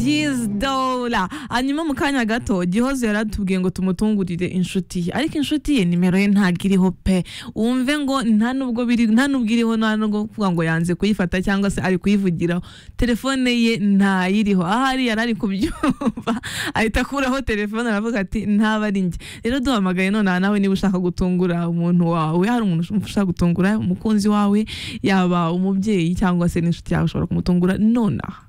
gizola hanyuma mu kanya gato gihozo yaratubwiye ngo tumutungurire inshuti ye ariko inshuti ye nimero ye ntabwo iriho pe wumve ngo nta nubwo biri nta nubwo iriho nta nubwo kuvuga ngo yanze kuyifata cyangwa se ari kuyivugiraho telefone ye ntayiriho ahari yari ari kubyumva ahita akuraho telefone aravuga ati ntaba ari njye rero duhamagaye nonaha nawe niba ushaka gutungura umuntu wawe hari umuntu ushaka gutungura umukunzi wawe yaba umubyeyi cyangwa se n'inshuti yawe ushobora kumutungura nonaha